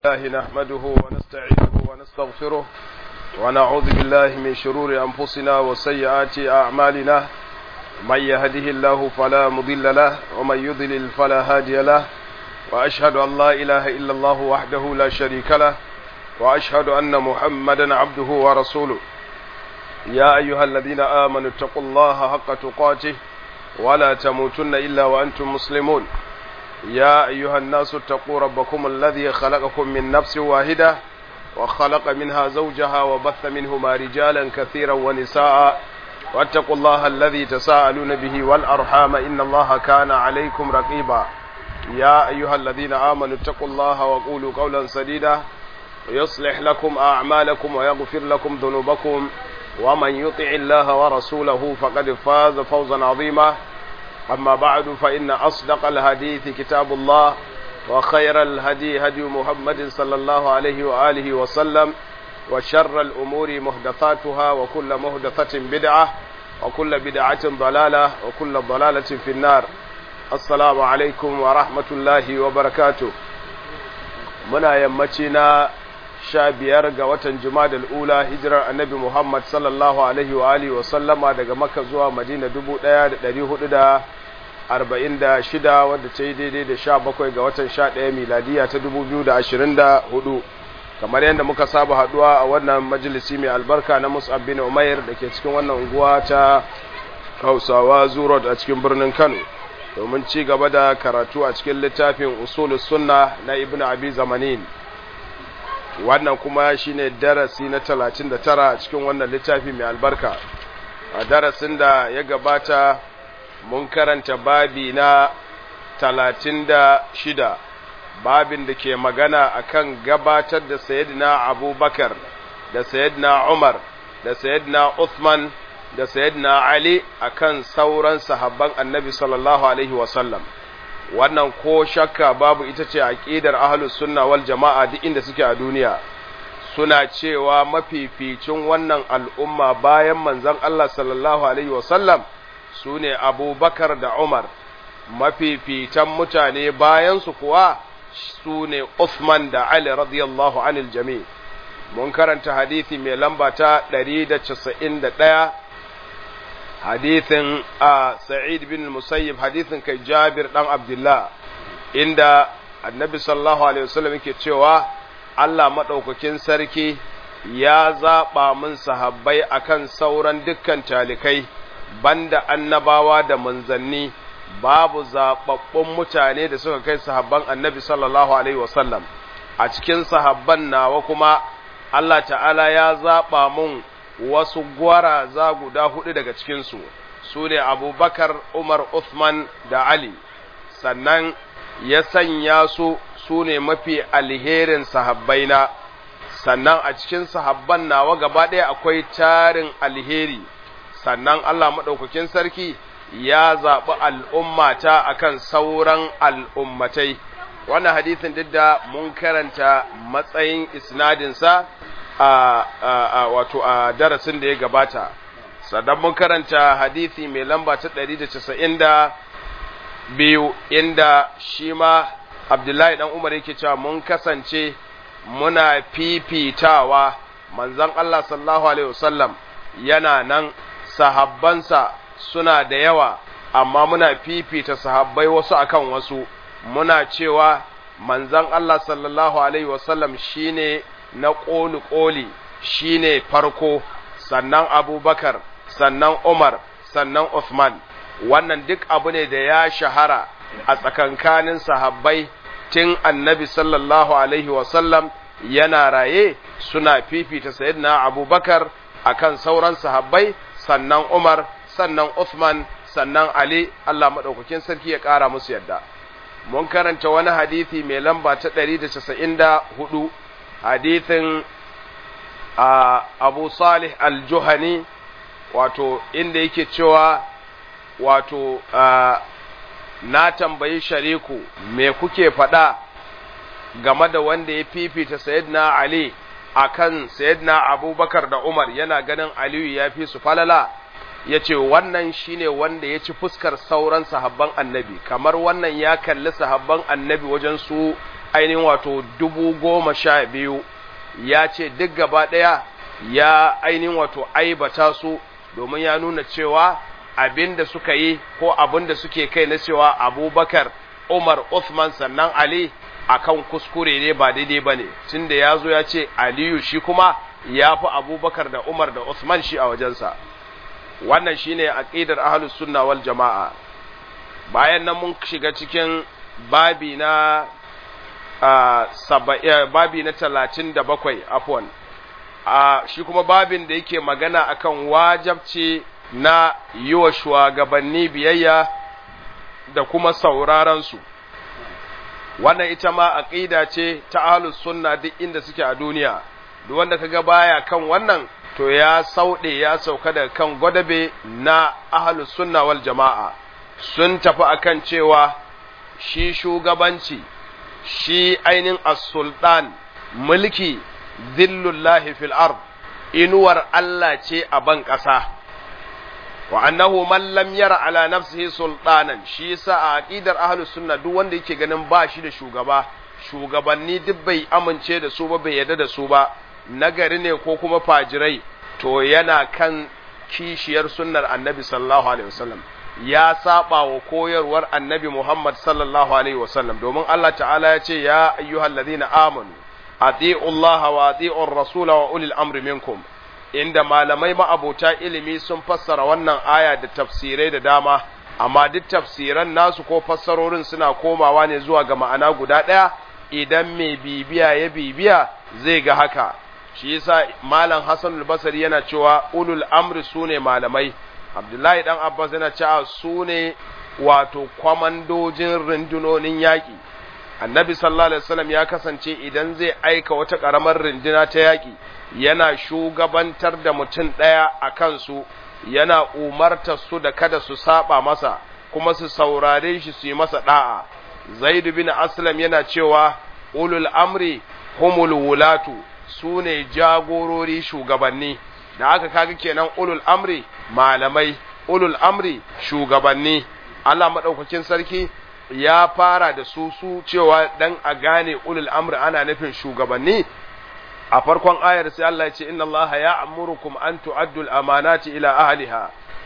الله نحمده ونستعينه ونستغفره ونعوذ بالله من شرور أنفسنا وسيئات أعمالنا من يهده الله فلا مضل له ومن يضلل فلا هادي له وأشهد أن لا إله إلا الله وحده لا شريك له وأشهد أن محمدا عبده ورسوله يا أيها الذين آمنوا اتقوا الله حق تقاته ولا تموتن إلا وأنتم مسلمون يا أيها الناس اتقوا ربكم الذي خلقكم من نفس واحدة وخلق منها زوجها وبث منهما رجالا كثيرا ونساء واتقوا الله الذي تساءلون به والأرحام إن الله كان عليكم رقيبا يا أيها الذين آمنوا اتقوا الله وقولوا قولا سديدا يصلح لكم أعمالكم ويغفر لكم ذنوبكم ومن يطع الله ورسوله فقد فاز فوزا عظيما أما بعد فإن أصدق الحديث كتاب الله وخير الهدي هدي محمد صلى الله عليه وآله وسلم وشر الأمور محدثاتها وكل محدثة بدعة وكل بدعة ضلالة وكل ضلالة في النار السلام عليكم ورحمة الله وبركاته منا يمتنا sha biyar ga watan Jumada al'ula hijirar annabi Muhammad sallallahu Alaihi wa Alihi wasallama daga Makka zuwa Madina dubu ɗaya da ɗari hudu da arba'in da shida wadda ta yi daidai da sha bakwai ga watan sha ɗaya miladiya ta dubu biyu da ashirin da hudu kamar yadda muka saba haɗuwa a wannan majalisi mai albarka na Mus'ab bin Umair da ke cikin wannan unguwa ta Hausawa Zurot a cikin birnin Kano domin ci gaba da karatu a cikin littafin Usulus Sunna na Ibn Abi Zamanin wannan kuma shine darasi na talatin da tara cikin wannan littafi mai albarka a darasin da ya gabata mun karanta babi na talatin da shida babin da ke magana akan gabatar da sayidina abubakar da sayidina umar da sayidina uthman da sayidina ali akan sauran sahabban annabi sallallahu alaihi wasallam wannan ko shakka babu ita ce aqidar ahlus sunna wal jama'a duk inda suke a duniya suna cewa mafificin wannan al'umma bayan manzon Allah sallallahu alaihi wasallam sune Abubakar da Umar mafificin mutane bayan su kuwa sune Uthman da Ali radiyallahu anil jami' mun karanta hadisi mai lamba ta 191 hadithin a Sa'id bin Musayyib hadithin kai Jabir dan Abdullah inda Annabi sallallahu alaihi wasallam yake cewa Allah madaukakin sarki ya zaba min sahabbai akan sauran dukkan talikai banda annabawa da manzanni babu zababbun mutane da suka kai sahabban Annabi sallallahu alaihi wasallam a cikin sahabban nawa kuma Allah ta'ala ya zaba mun wasu gwaraza guda hudu daga cikinsu su ne abubakar umar uthman da ali sannan ya sanya su su ne mafi alherin sahabbaina sannan a cikin sahabban nawa gaba ɗaya akwai tarin alheri sannan allah maɗaukakin sarki ya zaɓi al'ummata akan sauran al'ummatai wannan hadisin duk da mun karanta matsayin isnadinsa a wato a darasin da ya gabata sannan mun karanta hadisi mai lamba ta 190 biyu inda shi ma abdullahi dan umar yake cewa mun kasance muna fifitawa manzon Allah sallallahu alaihi wasallam yana nan sahabbansa suna da yawa amma muna fifita sahabbai wasu akan wasu muna cewa manzon Allah sallallahu alaihi wasallam shine na ƙoli-ƙoli shi ne farko, sannan Abubakar, sannan Umar, sannan Uthman. Wannan duk abu ne da ya shahara a tsakankanin sahabbai tun annabi sallallahu Alaihi wasallam yana raye suna fifita Sayyidina Abubakar a kan sauran sahabbai, sannan Umar, sannan Uthman, sannan Ali, Allah maɗaukakin sarki ya ƙara musu yadda. Mun karanta wani hadithi mai lamba ta ɗari da casa'in da hudu. hadithin abu salih al-juhani wato inda yake cewa wato na tambayi shariku me kuke faɗa game da wanda ya fifita sayyidina ali akan sayyidina abubakar da umar yana ganin aliyu ya fi su falala ya ce wannan shine wanda ya ci fuskar sauran sahabban annabi kamar wannan ya kalli sahabban annabi wajen su ainihin wato dubu goma sha biyu ya ce duk gaba ɗaya ya ainihin wato aibata su domin ya nuna cewa abin da suka yi ko abin da suke kai na cewa abubakar umar uthman sannan ali akan kuskure ne ba daidai ba ne tun da ya zo ya ce aliyu shi kuma ya fi abubakar da umar da uthman shi a wajensa wannan shine aqidar ahlus sunna wal jama'a bayan nan mun shiga cikin babi na babi na talatin da bakwai afwan shi kuma babin da yake magana akan wajabci na yi wa shugabanni biyayya da kuma saurarensu wannan ita ma aqida ce ta ahlus sunna duk inda suke a duniya duk wanda kaga baya kan wannan to ya sauɗe ya sauka daga kan gwadabe na ahlus sunna wal jama'a sun tafi akan cewa shi shugabanci shi ainin as-sultan mulki zillullahi fil ard inuwar Allah ce a ban ƙasa wa annahu man lam yara ala nafsihi sultanan shi yasa a aqidar ahlus sunna duk wanda yake ganin ba shi da shugaba shugabanni duk bai amince da su ba bai yarda da su ba nagari ne ko kuma fajirai to yana kan kishiyar sunnar annabi sallallahu alaihi wasallam ya saba wa koyarwar annabi Muhammad sallallahu alaihi wasallam domin Allah ta'ala ya ce ya ayyuhal ladina amanu ati'u Allah wa ati'u ar-rasul wa ulil amri minkum inda malamai ma'abota ilimi sun fassara wannan aya da tafsirai da dama amma duk tafsiran nasu ko fassarorin suna komawa ne zuwa ga ma'ana guda ɗaya idan mai bibiya ya bibiya zai ga haka shi yasa malam Hassan al-Basri yana cewa ulul amri sune malamai Abdullahi dan Abbas yana cewa sune wato kwamandojin rundunonin yaƙi Annabi sallallahu alaihi wasallam ya kasance idan zai aika wata ƙaramar runduna ta yaƙi yana shugabantar da mutum ɗaya a kansu yana umartar su da kada su saba masa kuma su saurare shi su yi masa da'a Zaid bin Aslam yana cewa ulul amri humul wulatu su ne jagorori shugabanni da aka kaga kenan ulul amri malamai ulul amri shugabanni Allah madaukakin sarki ya fara da su su cewa dan a gane ulul amri ana nufin shugabanni a farkon ayar sai Allah ya ce inna Allah ya'murukum an tu'addu al-amanati ila ahliha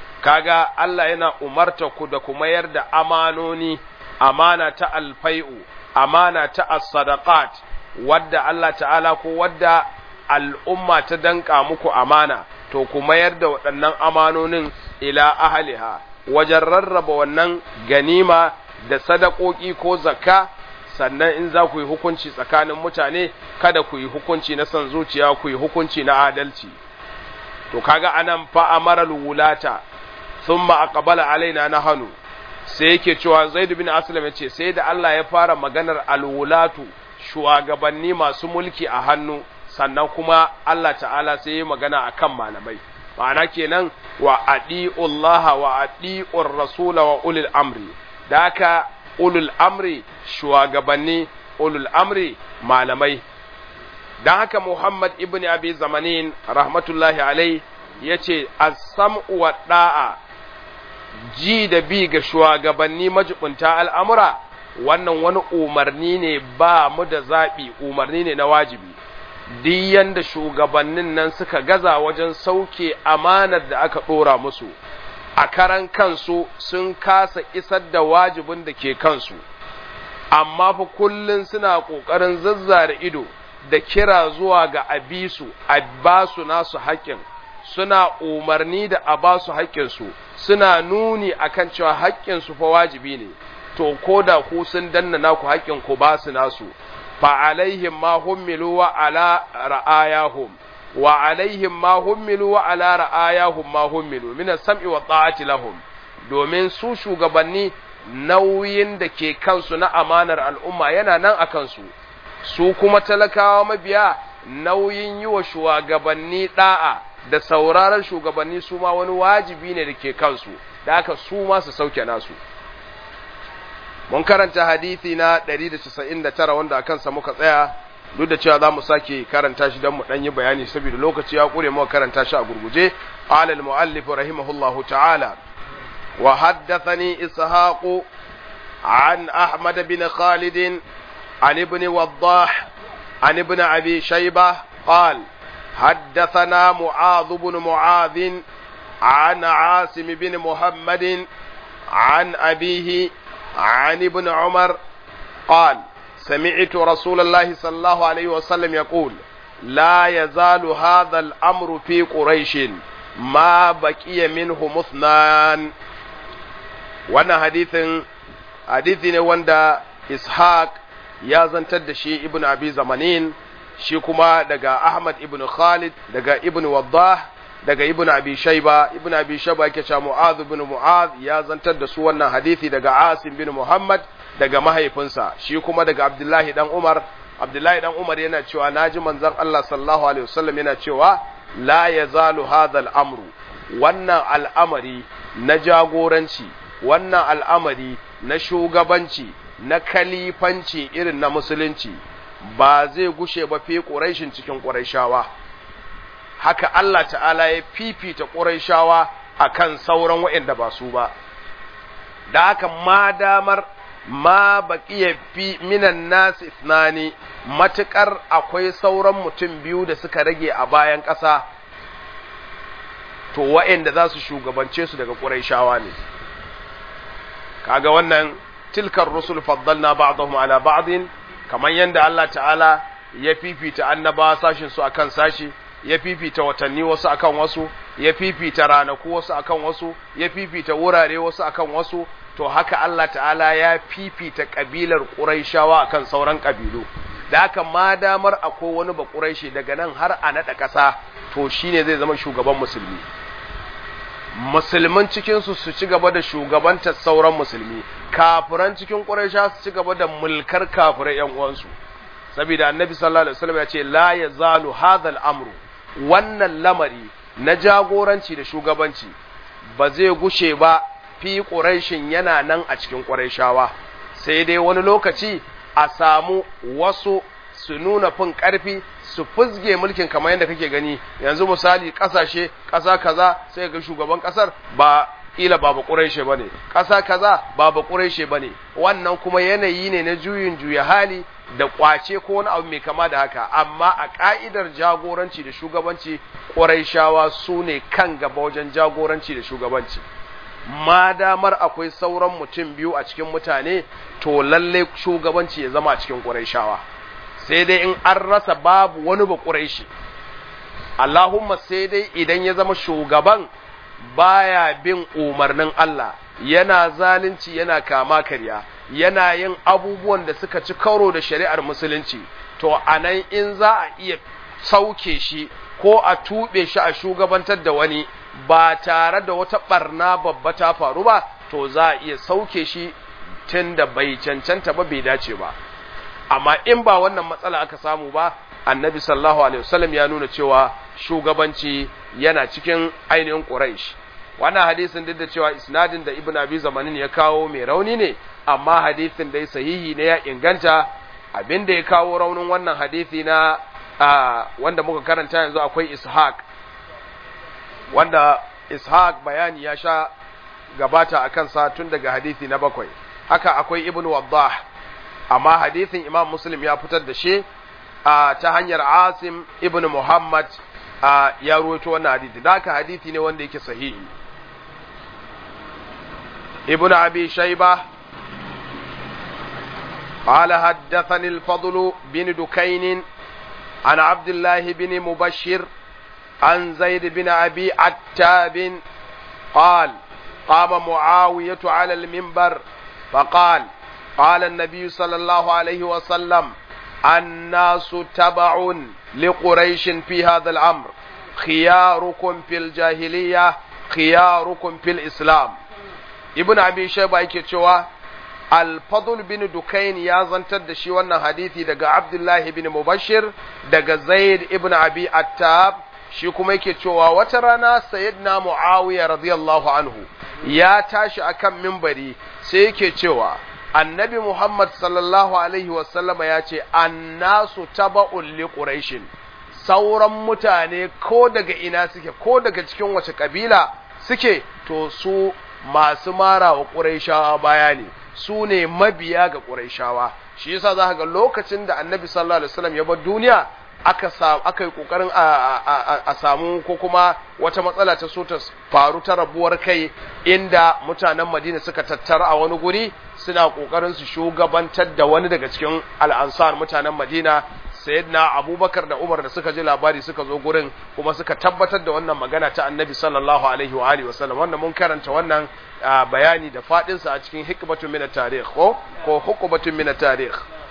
kaga Allah yana umarta ku da ku mayar da amanoni amana ta alfai'u amana ta as-sadaqat wadda Allah ta'ala ko wadda al'umma ta danka muku amana to ku mayar da waɗannan amanonin ila ahliha wajen rarraba wannan ganima da sadakoki ko zakka sannan in za ku yi hukunci tsakanin mutane kada ku yi hukunci na son zuciya ku yi hukunci na adalci to kaga anan fa amaral wulata thumma aqbala alaina nahanu sai yake cewa Zaid bin Aslam yace sai da Allah ya fara maganar alwulatu shugabanni masu mulki a hannu sannan kuma Allah ta'ala sai ya magana akan malamai ma'ana kenan wa adi'ullaha wa adi'ur rasula wa ulil amri da haka ulul amri shugabanni ulul amri malamai don haka Muhammad ibn Abi Zamanin rahmatullahi alai ya ce as-sam'u wa da'a ji da bi ga shugabanni majibunta al'amura wannan wani umarni ne ba mu da zaɓi umarni ne na wajibi duk yanda shugabannin nan suka gaza wajen sauke amanar da aka ɗora musu a karan kansu sun kasa isar da wajibin da ke kansu amma fa kullun suna ƙoƙarin zazzara ido da kira zuwa ga abisu a ba su nasu haƙƙin suna umarni da a ba su haƙƙinsu suna nuni akan cewa haƙƙinsu fa wajibi ne to ko da ku sun danna naku haƙƙin ku ba su nasu fa alaihim ma hummilu wa ala ra'ayahum wa alaihim ma hummilu wa ala ra'ayahum ma hummilu min as-sam'i wa ta'ati lahum domin su shugabanni nauyin da ke kansu na amanar al'umma yana nan a kansu su kuma talakawa mabiya nauyin yi wa shugabanni da'a da sauraron shugabanni su ma wani wajibi ne da ke kansu da haka su ma su sauke nasu mun karanta hadithi na 199 wanda akan sa muka tsaya duk da cewa za mu sake karanta shi don mu ɗan yi bayani saboda lokaci ya ƙure muka karanta shi a gurguje qala al-mu'allif rahimahullahu ta'ala wa haddathani ishaq an ahmad bin khalid عن ابن وضاح عن ابن أبي شيبة قال حدثنا معاذ بن معاذ عن عاصم بن محمد عن أبيه عن ابن عمر قال سمعت رسول الله صلى الله عليه وسلم يقول لا يزال هذا الأمر في قريش ما بقي منه مثنان وانا حديث حديث wanda ishaq ya zantar da shi ibn abi zamanin shi kuma daga ahmad ibn khalid daga ibn waddah daga ibn abi shayba ibn abi shayba yake cewa mu'adh ibn mu'adh ya zantar da su wannan hadisi daga asim bin muhammad daga mahaifinsa shi kuma daga abdullahi dan umar abdullahi dan umar yana cewa naji manzon Allah sallallahu alaihi wasallam yana cewa la yazalu hadha al-amru wannan al'amari na jagoranci wannan al'amari na shugabanci na kalifanci irin na musulunci ba zai gushe ba fi ƙuraishin cikin ƙuraishawa haka Allah ta'ala ya fifita ƙuraishawa a kan sauran waɗanda ba su ba da haka ma damar ma baƙiya fi minan nasu isnani matuƙar akwai sauran mutum biyu da suka rage a bayan ƙasa to waɗanda za su shugabance su daga ƙuraishawa ne kaga wannan tilkar rusul faddalna ba'dahum ala ba'din kamar yanda Allah ta'ala ya fifita annaba sashin su akan sashi ya fifita watanni wasu akan wasu ya fifita ranaku wasu akan wasu ya fifita wurare wasu akan wasu to haka Allah ta'ala ya fifita kabilar Qurayshawa akan sauran kabilu da haka ma damar akwai wani ba Qurayshi daga nan har a nada kasa to shine zai zama shugaban musulmi musulman cikinsu su ci gaba da shugabantar sauran musulmi kafiran cikin ƙuraisha su ci gaba da mulkar kafirai yan uwansu saboda annabi sallallahu alaihi wasallam ya ce la yazalu hadha al-amru wannan lamari na jagoranci da shugabanci ba zai gushe ba fi ƙuraishin yana nan a cikin ƙuraishawa sai dai wani lokaci a samu wasu su nuna fin ƙarfi su fuzge mulkin kamar yadda kake gani yanzu misali ƙasashe ƙasa kaza sai ga shugaban ƙasar ba ila ba baƙureshe ba ne ƙasa kaza ba baƙureshe ba ne wannan kuma yanayi ne na juyin juya hali da ƙwace ko wani abu mai kama da haka amma a ƙa'idar jagoranci da shugabanci ƙuraishawa su ne kan gaba wajen jagoranci da shugabanci ma damar akwai sauran mutum biyu a cikin mutane to lallai shugabanci ya zama a cikin ƙuraishawa sai dai in an rasa babu wani ba ƙuraishi Allahumma sai dai idan ya zama shugaban baya bin umarnin Allah yana zalunci yana kama karya yana yin abubuwan da suka ci karo da shari'ar musulunci to anan in za a iya sauke shi ko a tuɓe shi a shugabantar da wani ba tare da wata ɓarna babba ta faru ba to za a iya sauke shi tun da bai cancanta ba bai dace ba amma in ba wannan matsala aka samu ba annabi sallallahu alaihi wasallam ya nuna cewa shugabanci yana cikin ainihin quraish wannan hadisin duk da cewa isnadin da ibnu abi zamanin ya kawo mai rauni ne amma hadisin dai sahihi ne ya inganta abinda ya kawo raunin wannan hadisi na wanda muka karanta yanzu akwai ishaq wanda ishaq bayani ya sha gabata akan sa tun daga hadisi na bakwai haka akwai ibnu waddah amma hadisin imam muslim ya fitar da shi ta hanyar asim ibn muhammad ya ruwaito wannan hadisi da haka hadisi ne wanda yake sahihi ibn abi shayba قال حدثني الفضل بن دكين عن عبد الله بن مبشر عن زيد بن أبي عتاب قال قام معاوية على المنبر فقال قال النبي صلى الله عليه وسلم الناس تبع لقريش في هذا الأمر خياركم في الجاهلية خياركم في الإسلام ابن أبي شيبة يكتشوا الفضل بن دكين يا زنتر da shi wannan hadisi daga Abdullahi bin Mubashir daga Zaid ibn Abi Attab shi kuma yake cewa wata rana sayyidina Muawiya radiyallahu anhu ya tashi akan mimbari sai yake cewa annabi Muhammad sallallahu Alaihi wasallama ya ce, Annasu taba'un li Quraishin sauran mutane ko daga ina suke, ko daga cikin wace kabila suke, to su masu mara wa Quraishawa baya ne, su ne mabiya ga Quraishawa. shi yasa za ga lokacin da annabi sallallahu alaihi wasallam ya bar duniya aka sa aka yi kokarin a samu ko kuma wata matsala ta so ta faru ta rabuwar kai inda mutanen Madina suka tattara a wani guri suna kokarin su shugabantar da wani daga cikin al'ansar mutanen Madina sayyidina Abubakar da Umar da suka ji labari suka zo gurin kuma suka tabbatar da wannan magana ta Annabi sallallahu alaihi wa alihi wasallam wanda mun karanta wannan bayani da fadin sa a cikin hikmatun min at-tarikh ko ko hukumatun min at-tarikh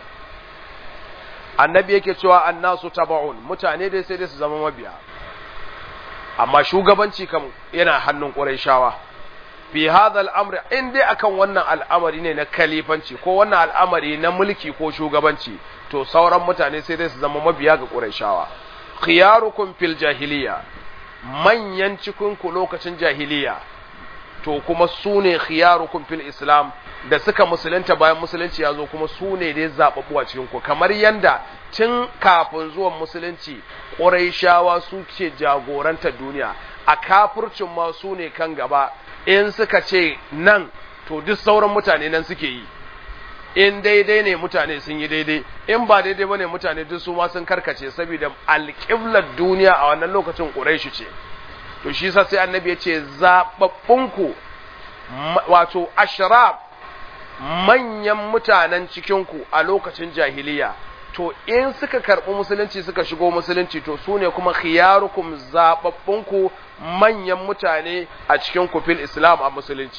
annabi yake cewa annasu taba'un mutane dai sai dai su zama mabiya amma shugabanci kam yana hannun Qurayshawa fi hadha al-amr in dai akan wannan al'amari ne na kalifanci ko wannan al'amari na mulki ko shugabanci to sauran mutane sai dai su zama mabiya ga Qurayshawa khiyarukum fil jahiliya manyan cikin ku lokacin jahiliya to kuma su ne khiyarukum fil islam da suka musulunta bayan musulunci ya zo kuma su ne dai zaɓaɓɓu a cikin ku kamar yanda tun kafin zuwan musulunci ƙuraishawa su ce jagorantar duniya a kafircin ma su ne kan gaba in suka ce nan to duk sauran mutane nan suke yi in daidai ne mutane sun yi daidai in ba daidai ba ne mutane duk su ma sun karkace saboda alƙiblar duniya a wannan lokacin ƙuraishi ce to shi sa sai annabi ya ce zaɓaɓɓunku wato ashraf manyan mutanen cikinku a lokacin jahiliya to in suka karɓi musulunci suka shigo musulunci to su ne kuma khiyarukum zaɓaɓɓunku manyan mutane a cikin kufil islam a musulunci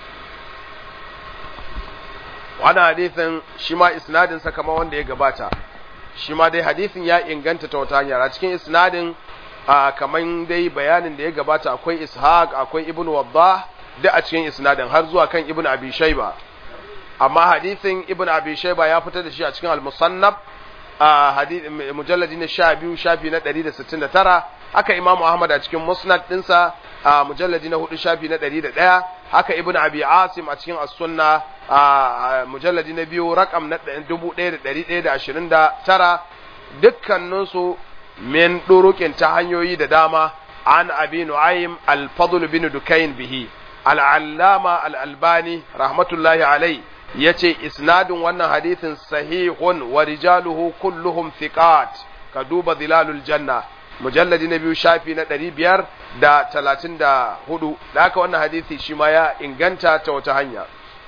wani hadithin shi ma isnadinsa kama wanda ya gabata shi ma dai hadithin ya inganta ta wata hanyar a cikin isnadin kamar dai bayanin da ya gabata akwai ishaq akwai ibn wadda duk a cikin isnadin har zuwa kan ibn abi shaiba amma hadithin ibn abi shayba ya fitar da shi a cikin al-musannaf a hadith mujalladi na 12 shafi na 169 haka imamu ahmad a cikin musnad dinsa a mujalladi na 4 shafi na 101 haka ibn abi asim a cikin as-sunna a mujalladi na biyu rakam na 1129 dukkanin su min durukin ta hanyoyi da dama an abi nu'aym al-fadl bin dukayn bihi al-allama al-albani rahmatullahi alayhi yace isnadin wannan hadithin sahihun wa rijaluhu kulluhum thiqat ka duba zilalul janna mujalladi na biyu shafi na ɗari biyar da talatin da hudu da haka wannan hadithi shi ma ya inganta ta wata hanya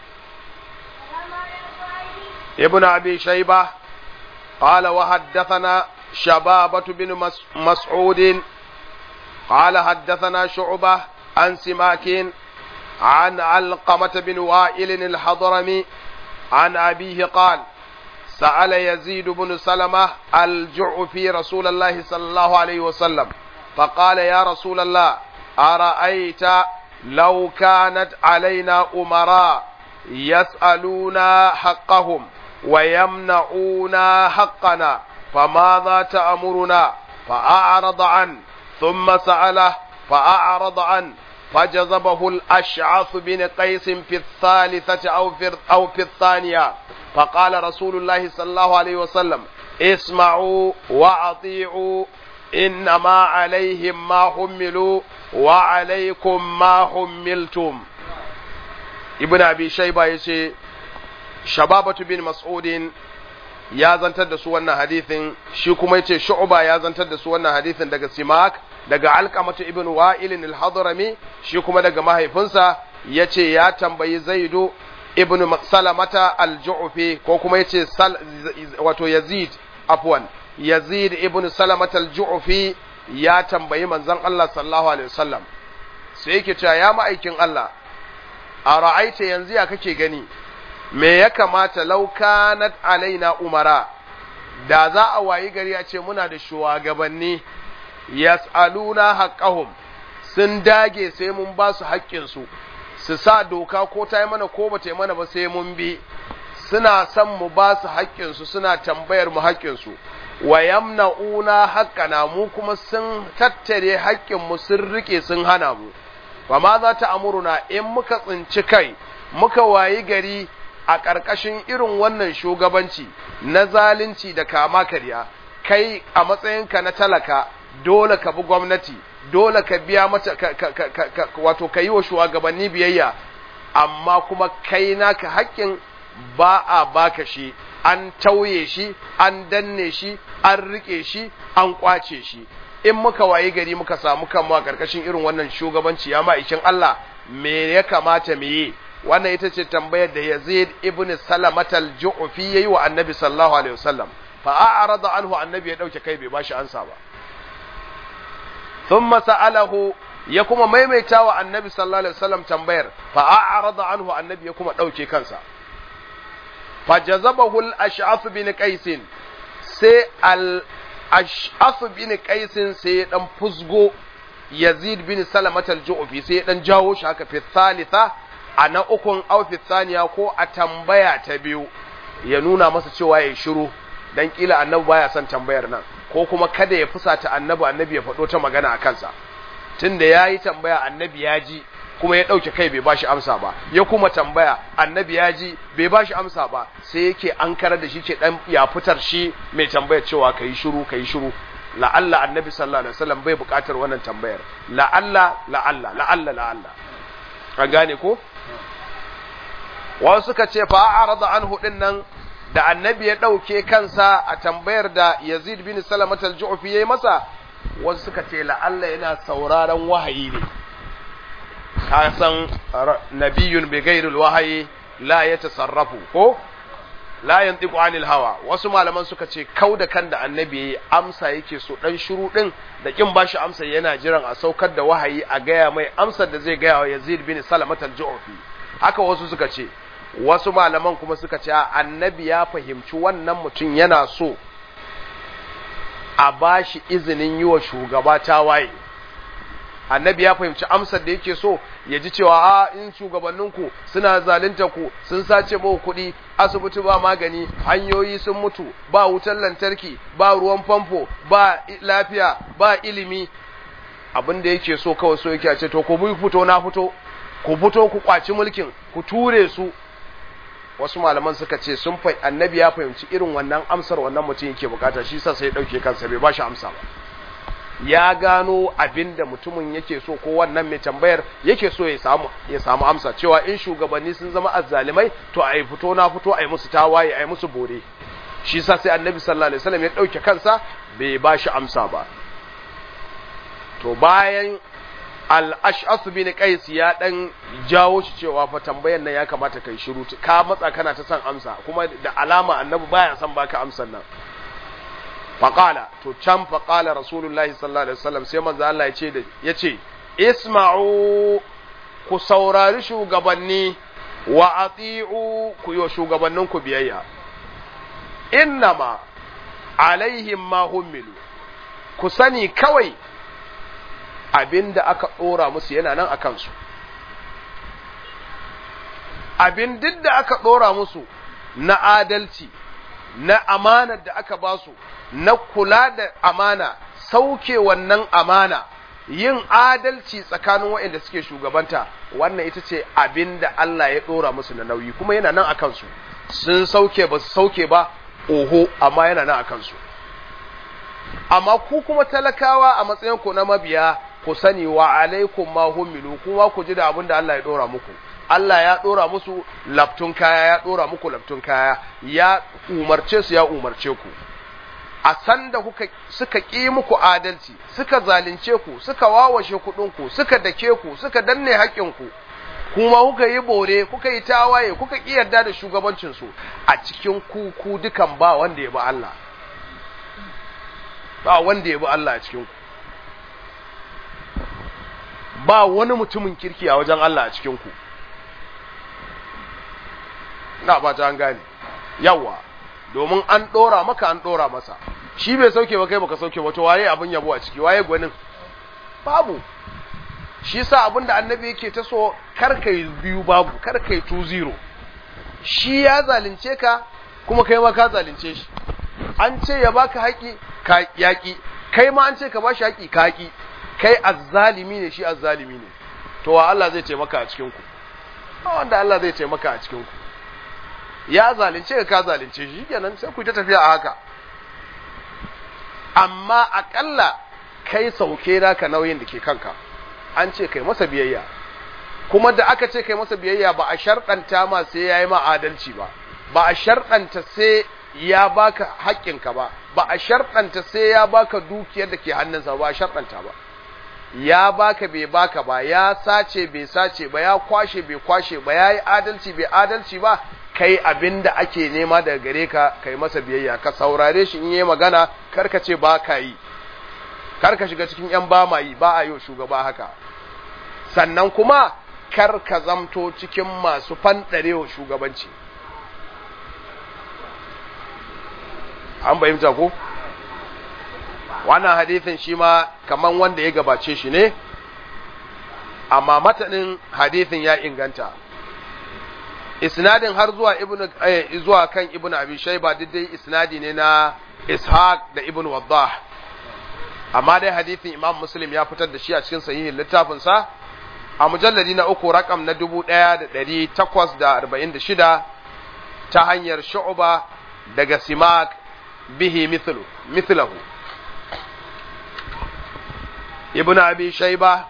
ibn abi shayba qala wa haddathana shababatu bin mas'ud qala haddathana shu'bah an simakin عن علقمة بن وائل الحضرمي عن أبيه قال سأل يزيد بن سلمة الجعفي رسول الله صلى الله عليه وسلم فقال يا رسول الله أرأيت لو كانت علينا أمراء يسألونا حقهم ويمنعونا حقنا فماذا تأمرنا فأعرض عنه ثم سأله فأعرض عنه فجذبه الأشعث بن قيس في الثالثة أو في, أو في الثانية فقال رسول الله صلى الله عليه وسلم اسمعوا وأطيعوا إنما عليهم ما حملوا وعليكم ما حملتم ابن أبي شيبة يشي شبابة بن مسعود ya zantar da su wannan hadithin shi kuma yace shu'ba ya zantar da su wannan hadithin daga simak daga alqamatu ibn wa'il al-hadrami shi kuma daga mahaifinsa yace ya tambayi zaidu ibn salamata al-ju'fi ko kuma yace wato yazid afwan yazid ibn salamata al-ju'fi ya tambayi manzon Allah sallallahu alaihi wasallam sai yake cewa ya ma'aikin Allah a ra'aita yanzu ya kake gani me ya kamata laukanat alaina umara da za a wayi gari a ce muna da shugabanni yas'aluna haqqahum sun dage sai mun ba su haƙƙinsu su sa doka ko ta yi mana ko ba ta yi mana ba sai mun bi suna son mu ba su haƙƙinsu suna tambayar mu haƙƙinsu wa yamna'una haqqana mu kuma sun tattare haƙƙinmu sun rike sun hana mu ba ma za ta amuruna in muka tsinci kai muka wayi gari a ƙarƙashin irin wannan shugabanci na zalunci da kama karya kai a matsayinka na talaka dole ka bi gwamnati dole ka biya mata wato ka yi wa shugabanni biyayya amma kuma kai naka haƙƙin ba a baka shi an tauye shi an danne shi an rike shi an kwace shi in muka wayi gari muka samu kanmu a karkashin irin wannan shugabanci ya ma'aikin Allah me ya kamata mu yi wannan ita ce tambayar da Yazid ibn Salamat al-Ju'fi yayi wa Annabi sallallahu alaihi wasallam fa a'rada anhu Annabi ya dauke kai bai bashi ansa ba thumma sa'alahu ya kuma maimaita wa Annabi sallallahu alaihi wasallam tambayar fa a'rada anhu Annabi ya kuma dauke kansa fa jazabahu al-Ash'ath bin Qais sai al-Ash'ath bin Qais sai ya dan fusgo Yazid bin Salamat al-Ju'fi sai ya dan jawo shi haka fi thalitha a na ukun aufis saniya ko a tambaya ta biyu ya nuna masa cewa ya shiru dan kila annabi baya son tambayar nan ko kuma kada ya fusata annabi annabi ya faɗo ta magana a kansa tunda yayi tambaya annabi ya ji kuma ya ɗauke kai bai bashi amsa ba ya kuma tambaya annabi ya ji bai bashi amsa ba sai yake an karar da shi ke dan ya fitar shi mai tambayar cewa kai shiru kai shiru la'alla annabi sallallahu alaihi wasallam bai buƙatar wannan tambayar la'alla la'alla la'alla la'alla an gane ko wasu suka ce fa arada anhu din nan da annabi ya dauke kansa a tambayar da Yazid bin Salamat al-Ju'fi yayi masa wasu suka ce la'alla yana sauraron wahayi ne ka san nabiyun bi ghairil wahayi la yatasarrafu ko la yantiqu anil hawa wasu malaman suka ce kau da kan da annabi yayi amsa yake so dan shiru din da kin bashi amsa yana jiran a saukar da wahayi a gaya mai amsar da zai gaya wa Yazid bin Salamat al-Ju'fi haka wasu suka ce wasu malaman kuma suka ce annabi ya fahimci wannan mutum yana so a ba shi izinin yi wa shugaba tawaye annabi ya fahimci amsar da yake so ya ji cewa a in shugabanninku suna zalunta ku sun sace mawa kuɗi asibiti ba magani hanyoyi sun mutu ba wutar lantarki ba ruwan famfo ba lafiya ba ilimi abin da yake so kawai so yake a ce to ku fito na fito ku fito ku kwaci mulkin ku ture su wasu malaman suka ce sun fa annabi ya fahimci irin wannan amsar wannan mutum yake bukata shi sa sai dauke kansa bai ba shi amsa ba ya gano abin da mutumin yake so ko wannan mai tambayar yake so ya samu ya samu amsa cewa in shugabanni sun zama azzalimai to ai fito na fito ai musu tawaye ai musu bore shi sa sai annabi sallallahu alaihi wasallam ya dauke kansa bai ba shi amsa ba to bayan al-ash'as bin qais ya dan jawo shi cewa fa tambayar nan ya kamata kai shiru ka matsa kana ta san amsa kuma da alama annabi baya san baka amsan nan faqala to can faqala rasulullahi sallallahu alaihi wasallam sai manzo Allah ya ce da yace isma'u ku saurari shugabanni wa ati'u ku yi shugabannin ku biyayya innama alaihim ma hummilu ku sani kawai abin da aka ɗora musu yana nan a kansu abin duk da aka ɗora musu na adalci na amanar da aka ba su na kula da amana sauke wannan amana yin adalci tsakanin waɗanda suke shugabanta wannan ita ce abin da Allah ya ɗora musu na nauyi kuma yana nan a kansu sun sauke ba su sauke ba oho amma yana nan a kansu amma ku kuma talakawa a matsayin ku na mabiya ku sani wa alaikum ma hummilu kuma ku ji da abin da Allah ya dora muku Allah ya dora musu laftun kaya ya dora muku laftun kaya ya umarce su ya umarce ku a san da kuka suka ƙi muku adalci suka zalunce ku suka wawashe kuɗin ku suka dake ku suka danne haƙƙin ku kuma kuka yi bore kuka yi tawaye kuka ƙi yarda da shugabancin su a cikin ku ku dukan ba wanda ya bi Allah ba wanda ya bi Allah a cikin ku ba wani mutumin kirki a wajen Allah a cikin ku na ba ta an gane yawa domin an dora maka an dora masa shi bai sauke ba kai baka sauke ba to waye abin yabo a ciki waye gwanin babu shi sa abin da annabi yake ta so kar kai biyu babu kar kai 2-0 shi ya zalunce ka kuma kai ma ka zalunce shi an ce ya baka haƙi ka yaƙi kai ma an ce ka bashi haƙi ka haƙi kai azzalimi ne shi azzalimi ne to wa Allah zai taimaka a cikin ku ba wanda Allah zai taimaka a cikin ku ya zalunce ka ka zalunce shi kenan sai ku ta tafiya a haka amma akalla kai sauke naka nauyin da ke kanka an ce kai masa biyayya kuma da aka ce kai masa biyayya ba a sharɗanta ma sai yayi ma adalci ba ba a sharɗanta sai ya baka haƙƙinka ba ba a sharɗanta sai ya baka dukiyar da ke hannunsa ba a sharɗanta ba ya baka bai baka ba ya sace bai sace ba ya kwashe bai kwashe ba ya yi adalci bai adalci ba kai abin da ake nema daga gare ka kai masa biyayya ka saurare shi in yi magana karka ce ba ka yi karka shiga cikin yan ba ma yi ba a yi shugaba haka sannan kuma kar ka zamto cikin masu fanɗarewa shugabanci an bayyanta ko wannan hadithin shi ma kaman wanda ya gabace shi ne amma matanin hadithin ya inganta isnadin har zuwa ibnu eh, zuwa kan ibnu abi shayba dai isnadi ne na ishaq da ibnu waddah amma dai hadithin imam muslim ya fitar da shi a cikin sahihin littafin sa a mujalladi na uku rakam na 1846 ta hanyar shu'ba daga simak bihi mithlu mithlahu ابن أبي شيبة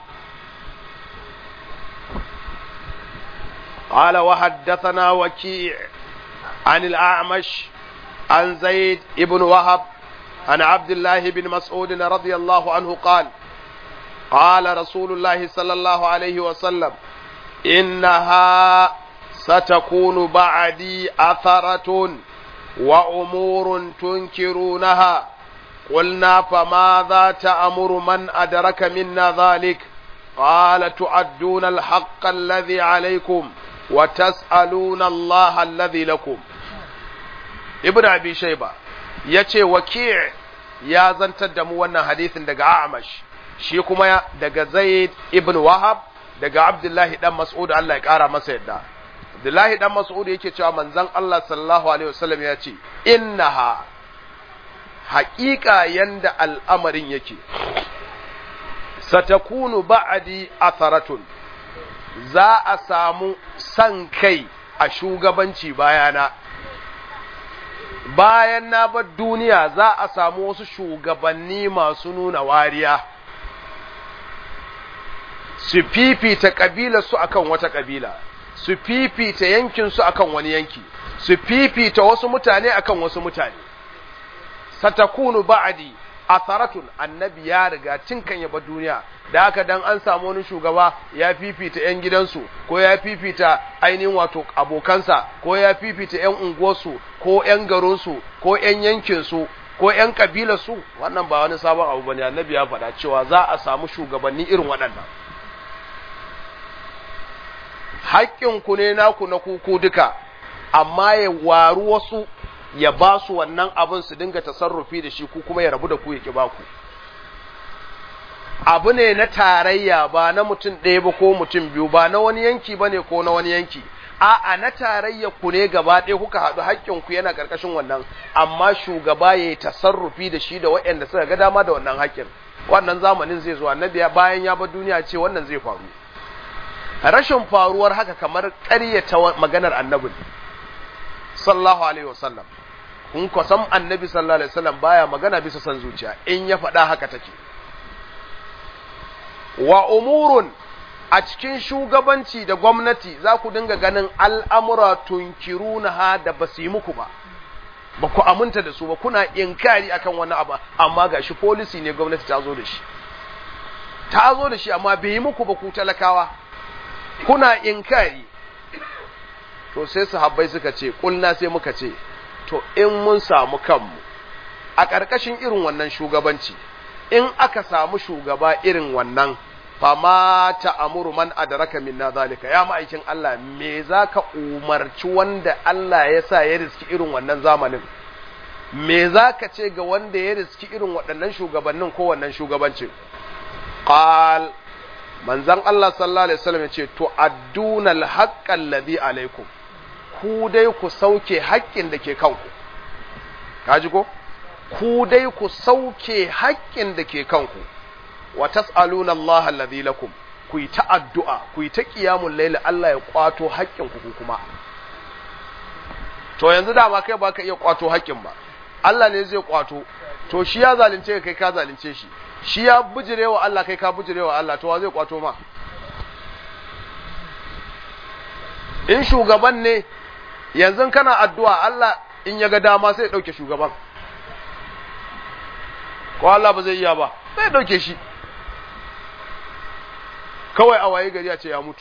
قال وحدثنا وكيع عن الأعمش عن زيد ابن وهب عن عبد الله بن مسعود رضي الله عنه قال قال رسول الله صلى الله عليه وسلم إنها ستكون بعدي أثرة وأمور تنكرونها قلنا فماذا تأمر من أدرك منا ذلك قال تؤدون الحق الذي عليكم وتسألون الله الذي لكم ابن أبي شيبة yace waki' ya zantar da mu wannan hadisin daga Amash shi kuma daga Zaid ibn Wahab daga Abdullahi dan Mas'ud Allah ya kara masa yadda Abdullahi dan Mas'ud yake cewa manzon Allah sallallahu alaihi wasallam ya ce innaha haƙiƙa yanda al'amarin yake, satakunu ba'adi atharatun za a samu san kai a shugabanci bayana. Bayan na bar duniya za a samu wasu shugabanni masu nuna wariya, su fifita ƙabilarsu akan wata ƙabila, su fifita yankinsu akan wani yanki, su fifita wasu mutane akan wasu mutane. satakunu ba'di atharatun annabi ya riga tun kan yaba duniya da haka dan an samu wani shugaba ya fifita yan gidansu ko ya fifita ainihin wato abokansa ko ya fifita yan unguwarsu ko yan garinsu ko yan yankinsu ko yan kabilarsu wannan ba wani sabon abu bane annabi ya faɗa cewa za a samu shugabanni irin waɗannan haƙƙinku ne naku na kuku duka amma ya waru wasu ya ba su wannan abin su dinga tasarrufi da shi ku kuma ya rabu da ku ya ki ba ku abu ne na tarayya ba na mutum ɗaya ba ko mutum biyu ba na wani yanki ba ne ko na wani yanki a'a na tarayya ku ne gaba ɗaya kuka haɗu haƙƙin ku yana ƙarƙashin wannan amma shugaba ya yi tasarrufi da shi da waɗanda suka ga dama da wannan haƙƙin wannan zamanin zai zo annabi bayan ya bar duniya ce wannan zai faru rashin faruwar haka kamar ƙaryata maganar annabin sallallahu alaihi wasallam kun ko san annabi sallallahu alaihi wasallam baya magana bisa san zuciya in ya faɗa haka take wa umurun a cikin shugabanci da gwamnati za ku dinga ganin al'amura tunkiruna ha da ba su yi muku ba ba ku aminta da su ba kuna inkari akan wani abu amma ga shi policy ne gwamnati ta zo da shi ta zo da shi amma bai yi muku ba ku talakawa kuna inkari to sai sahabbai suka ce kulna sai muka ce to in mun samu kanmu a ƙarƙashin irin wannan shugabanci in aka samu shugaba irin wannan fama ta amuru man adraka minna zalika ya ma'aikin Allah me zaka umarci wanda Allah ya sa ya riski irin wannan zamanin me zaka ce ga wanda ya riski irin waɗannan shugabannin ko wannan shugabancin qal manzon Allah sallallahu alaihi wasallam ya ce to adduna al-haqqa alladhi alaikum ku dai ku sauke haƙƙin da ke kanku kaji ko ku dai ku sauke haƙƙin da ke kanku wa tas'aluna Allah alladhi lakum ku yi ta addu'a ku yi ta qiyamul layl Allah ya kwato haƙƙin ku kuma to yanzu da ba kai ba ka iya kwato haƙƙin ba Allah ne zai kwato to shi ya zalunce kai ka zalunce shi shi ya bujirewa Allah kai ka bujirewa Allah to wa zai kwato ma in shugaban ne yanzu kana addu'a Allah in ya ga dama sai ya ɗauke shugaban ko Allah ba zai iya ba sai ɗauke shi kawai a waye gari a ce ya mutu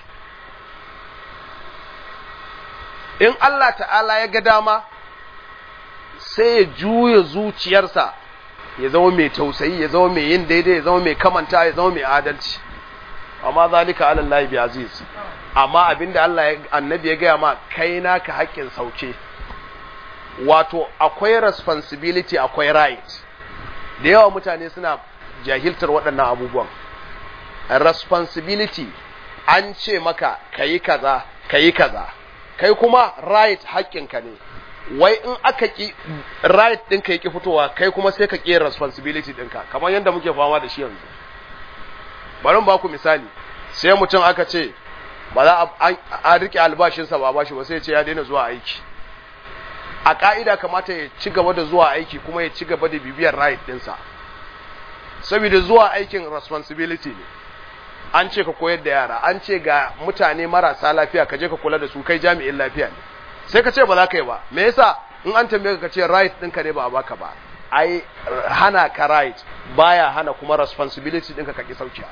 in Allah ta'ala ya ga dama sai ya juya zuciyarsa ya zama mai tausayi ya zama mai yin daidai ya zama mai kamanta ya zama mai adalci amma zalika ala Allah bi aziz amma abinda Allah ya annabi ya gaya ma kai naka haƙƙin sauke wato akwai responsibility akwai right da yawa mutane suna jahiltar waɗannan abubuwan responsibility an ce maka kayi kaza kayi kaza kai kuma right haƙƙinka ne wai in aka ki right ɗinka ya ki fitowa kai kuma sai ka ƙi responsibility ɗinka kamar yadda muke fama da shi yanzu bari ba ku misali sai mutum aka ce ba za a rike albashinsa ba bashi ba sai ce ya daina zuwa aiki a ka'ida kamata ya ci gaba da zuwa aiki kuma ya ci gaba da bibiyar right ɗinsa saboda zuwa aikin responsibility ne an ce ka koyar da yara an ce ga mutane marasa lafiya ka je ka kula da su kai jami'in lafiya ne sai ka ce ba za ka yi ba me yasa in an tambaye ka ce right ɗinka ne ba a baka ba ai hana ka right baya hana kuma responsibility ɗinka ka ki saukiya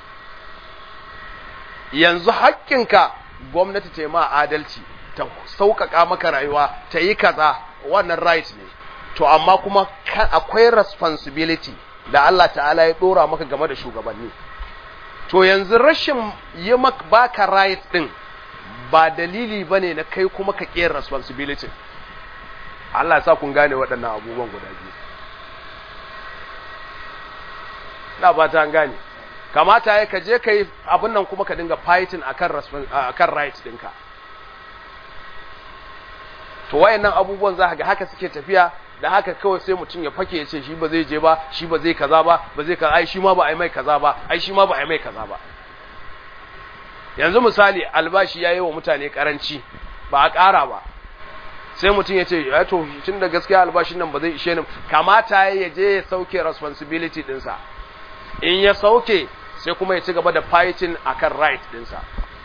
yanzu haƙƙinka gwamnati ta yi ma adalci ta sauƙaƙa maka rayuwa ta yi kaza wannan right ne to amma kuma akwai responsibility da Allah ta'ala ya ɗora maka game da shugabanni to yanzu rashin yi maka baka right ɗin ba dalili ba ne na kai kuma ka ƙera responsibility Allah sa kun gane waɗannan abubuwan guda biyu na ba ta gane kamata ya ka je ka yi abin nan kuma ka dinga fighting akan right ɗinka to wayannan abubuwan za ga haka suke tafiya da haka kawai sai mutum ya fake ya ce shi ba zai je ba shi ba zai kaza ba ba zai kaza ai shi ma ba ai mai kaza ba ai shi ma ba ai mai kaza ba yanzu misali albashi yayi wa mutane karanci ba a ƙara ba sai mutum ya ce ya to tun da gaskiya albashin nan ba zai ishe ni kamata ya je ya sauke responsibility dinsa in ya sauke sai kuma ya ci gaba da fighting akan right dinsa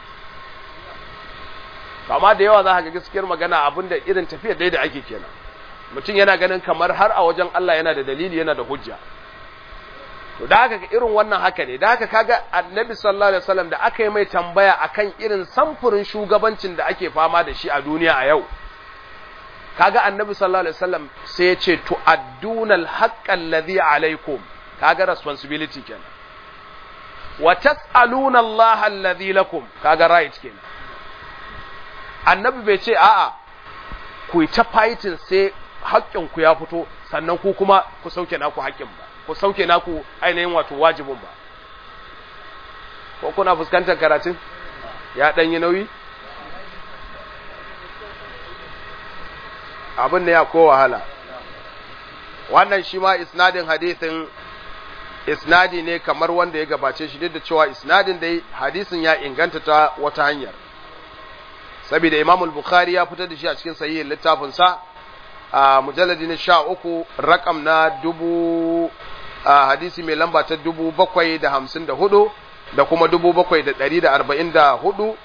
amma da yawa za ka ga gaskiyar magana abinda irin tafiyar dai da ake kenan mutum yana ganin kamar har a wajen Allah yana da dalili yana da hujja to da haka irin wannan haka ne da haka kaga annabi sallallahu alaihi wasallam da aka yi mai tambaya akan irin samfurin shugabancin da ake fama da shi a duniya a yau kaga annabi sallallahu alaihi wasallam sai ya ce tu'adduna al-haqqa alladhi alaikum kaga responsibility kenan wa tas'aluna Allah alladhi lakum kaga right kenan annabi bai ce a'a ku yi ta fighting sai haƙƙin ku ya fito sannan ku kuma ku sauke naku haƙƙin ba ku sauke naku ainihin wato wajibin ba ko kuna fuskantar karatun ya ɗan yi nauyi abin da ya ko wahala wannan shi ma isnadin hadithin isnadi ne kamar wanda ya gabace shi duk da cewa isnadin dai hadisin ya inganta ta wata hanyar saboda Imam al-Bukhari ya fitar da shi a cikin sahihin littafin sa a mujalladi na 13 rakam na dubu hadisi mai lamba ta 754 da kuma 7144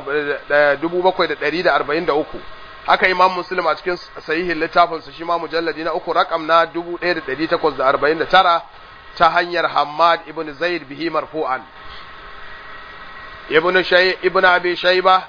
7743 haka Imam Muslim a cikin sahihin littafin sa shi ma mujalladi na 3 rakam na 1849 ta hanyar Hammad ibn Zaid bihi marfu'an ibn Shay ibn Abi Shaybah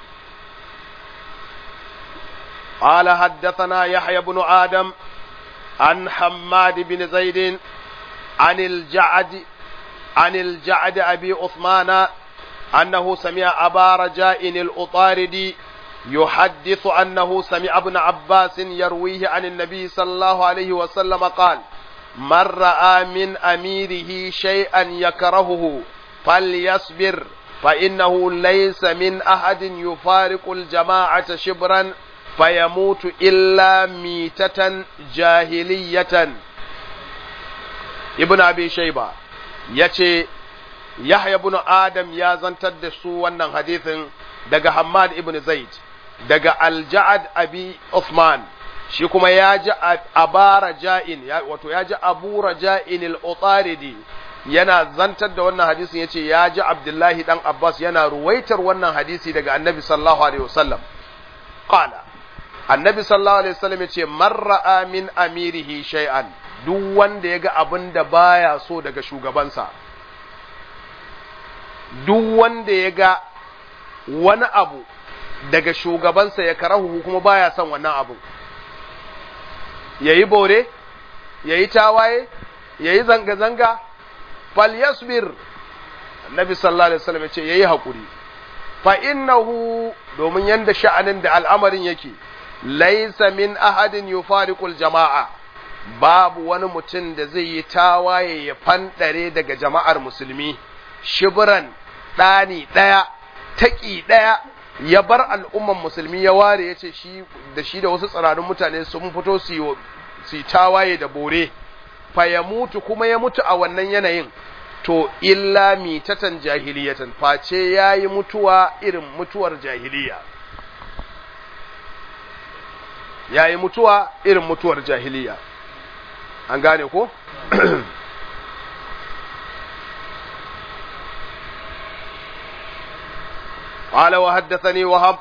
قال حدثنا يحيى بن آدم عن حماد بن زيد عن الجعد عن الجعد أبي عثمان أنه سمع أبا رجاء الأطاردي يحدث أنه سمع ابن عباس يرويه عن النبي صلى الله عليه وسلم قال من رأى من أميره شيئا يكرهه فليصبر فإنه ليس من أحد يفارق الجماعة شبرا فيموت إلا ميتة جاهلية ابن أبي شيبة يتي يحيى بن آدم يا زنتد سو wannan hadithin daga Hammad ibn Zaid daga Al-Ja'ad Abi Uthman shi kuma ya ji Abara Ja'in wato ya ji Abu Raja'in al-Utaridi yana zantar da wannan hadisin yace ya ji Abdullahi dan Abbas yana ruwaitar wannan hadisi daga Annabi sallallahu alaihi wasallam qala annabi sallallahu alaihi wasallam yace marra min amirihi shay'an duk wanda ya ga abin da baya so daga shugabansa duk wanda ya ga wani abu daga shugabansa ya karahu kuma baya son wannan abu yayi bore yayi tawaye yayi zanga-zanga falyasbir annabi sallallahu alaihi wasallam yace yayi hakuri fa innahu domin yanda sha'anin da al'amarin yake laysa min ahadin yufariqul jama'a babu wani mutum da zai yi tawaye ya fandare daga jama'ar musulmi shibran ɗani ɗaya taƙi ɗaya ya bar al'umman musulmi ya ware ya ce shi da shi da wasu tsirarin mutane sun fito su yi tawaye da bore fa ya mutu kuma ya mutu a wannan yanayin to illa mitatan jahiliyatan face ya yi mutuwa irin mutuwar jahiliya ya yi mutuwa irin mutuwar jahiliya an gane ko? قال وحدثني وهب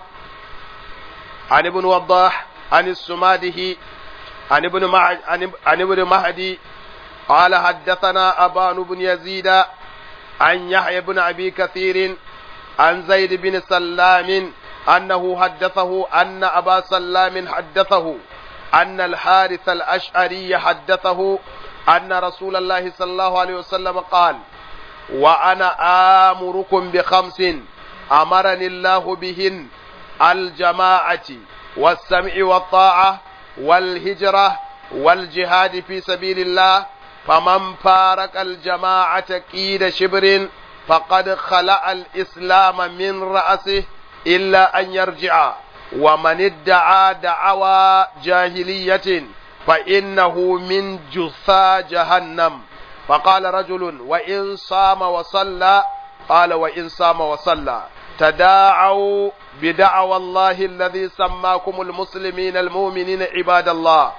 عن ابن وضاح عن السماده عن ابن مع... عن ابن مهدي قال حدثنا أبان بن يزيد عن يحيى بن أبي كثير عن زيد بن سلام أنه حدثه أن أبا سلام حدثه أن الحارث الأشعري حدثه أن رسول الله صلى الله عليه وسلم قال وأنا آمركم بخمس أمرني الله بهن الجماعة والسمع والطاعة والهجرة والجهاد في سبيل الله فمن فارق الجماعة كيد شبر فقد خلع الإسلام من رأسه إلا أن يرجع ومن ادعى دعوى جاهلية فإنه من جثى جهنم فقال رجل وإن صام وصلى قال وإن صام وصلى تداعوا بدعوى الله الذي سماكم المسلمين المؤمنين عباد الله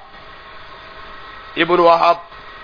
ابن وهب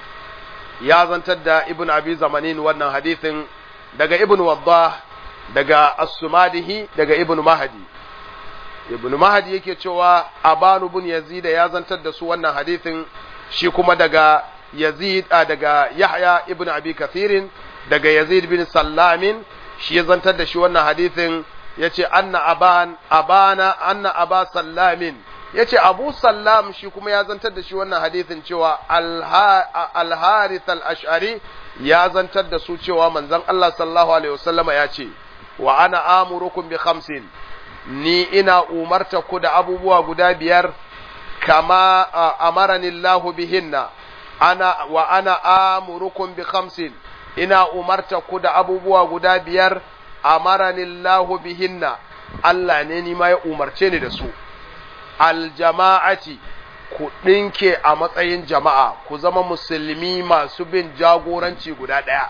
يا زنتد ابن أبي زمانين وانا حديث دقى ابن وضاح دقى السماده دقى ابن مهدي ibn mahdi yake cewa abanu bin yazid ya zantar da su wannan hadithin shi kuma daga yazid a daga yahya ibn abi kathirin daga yazid bin sallamin shi ya zantar da shi wannan hadithin yace anna aban abana anna aba sallamin yace abu sallam shi kuma ya zantar da shi wannan hadithin cewa al harith al ash'ari ya zantar da su cewa manzon Allah sallallahu alaihi wasallama ya ce wa ana amurukum bi khamsin ni ina umarta ku da abubuwa guda biyar kama amarani Allah bihinna ana wa ana amurukum bi khamsin ina umarta ku da abubuwa guda biyar amarani Allah bihinna Allah ne ni ma ya umarce ni da su aljama'ati ku ɗinke a matsayin jama'a ku zama musulmi masu bin jagoranci guda ɗaya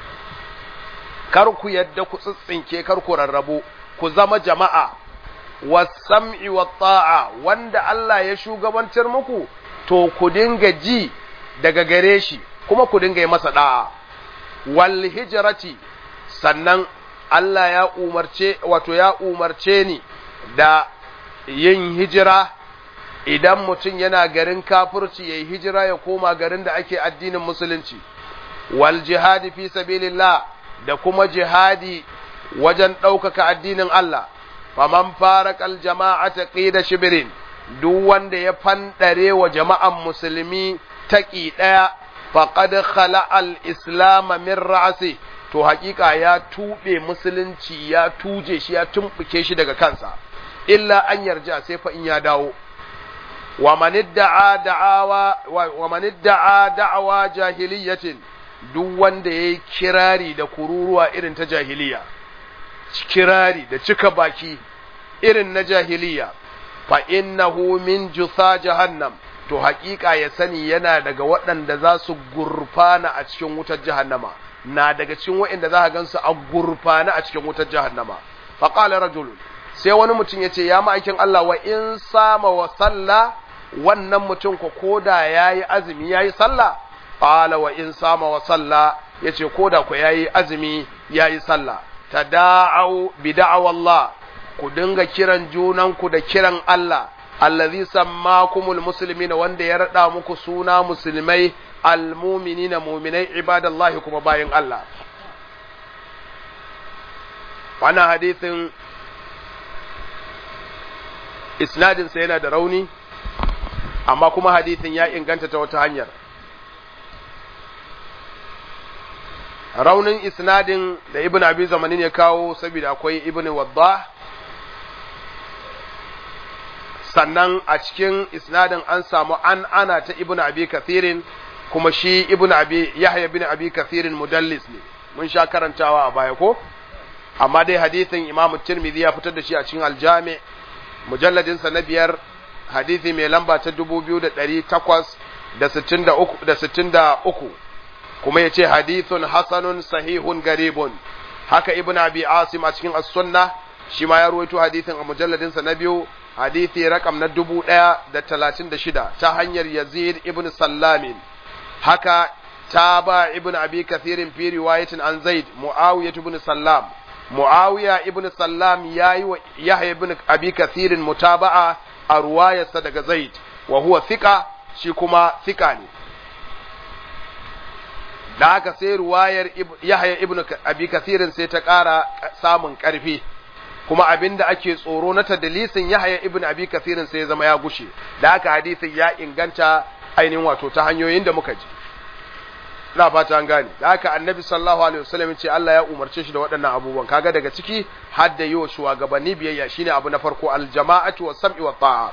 kar ku yadda ku tsitsinke kar ku rarrabu ku zama jama'a wasam'i wa ta'a wanda Allah ya shugabantar muku to ku dinga ji daga gare shi kuma ku dinga yi masa da'a wal hijrati sannan Allah ya umarce wato ya umarce ni da yin hijira idan mutum yana garin kafirci yayi hijira ya koma garin da ake addinin musulunci wal jihadi fi sabilillah da kuma jihadi wajen ɗaukaka addinin Allah faman farakal jama'ata qida shibirin duk wanda ya fandare wa jama'an musulmi taƙi ɗaya faqad khala'al islam min ra'si to haƙiƙa ya tuɓe musulunci ya tuje shi ya tumɓuke shi daga kansa illa an yarja sai fa in ya dawo wa man idda'a da'awa wa man idda'a da'awa jahiliyatin duk wanda yayi kirari da kururuwa irin ta jahiliya kirari da cika baki irin na jahiliya fa innahu min jutha jahannam to haƙiƙa ya sani yana daga waɗanda za su gurfana a cikin wutar jahannama na daga cikin waɗanda za ka gansu a gurfana a cikin wutar jahannama fa qala rajul sai wani mutum ya ce ya ma'aikin Allah wa in sama wa salla wannan mutum ko koda yayi azumi yayi sallah qala wa in sama wa salla yace koda ko yayi azumi yayi sallah tada'u bi da'awallah ku dinga kiran junanku da kiran Allah allazi sammakumul muslimin wanda ya rada muku suna musulmai almu'minina mu'minai ibadallahi kuma bayin Allah wannan hadithin isnadinsa yana da rauni amma kuma hadithin ya inganta ta wata hanyar raunin isnadin da ibn abi zamanin ya kawo saboda akwai ibn wadda sannan a cikin isnadin an samu an ana ta ibn abi kathirin kuma shi ibn abi yahya ibn abi kathirin mudallis ne mun sha karantawa a baya ko amma dai hadithin imam tirmidhi ya fitar da shi a cikin aljami mujalladin sa na biyar hadithi mai lamba ta 2863 kuma yace hadithun hasanun sahihun garibun haka ibn abi asim a cikin as-sunna shi ma ya ruwaito hadithin a mujalladin sa na biyu hadithi rakam na 1036 ta hanyar yazid ibn sallamin haka تابع ابن أبي كثير في رواية عن زيد معاوية بن سلام معاوية ابن سلام ياي يحيى ابن أبي كثير متابعة رواية صدق زيد وهو ثقة شيكما ثقاني da haka sai ruwayar Yahya ibn Abi Kathirin sai ta ƙara samun ƙarfi kuma abinda ake tsoro na tadlisin Yahya ibn Abi Kathirin sai ya zama ya gushe da haka hadisin ya inganta ainihin wato ta hanyoyin da muka ji ina fata an gane da haka annabi sallallahu alaihi wasallam ce Allah ya umarce shi da waɗannan abubuwan kaga daga ciki har da yi wa shugabanni biyayya shine abu na farko aljama'atu was sam'i wat ta'a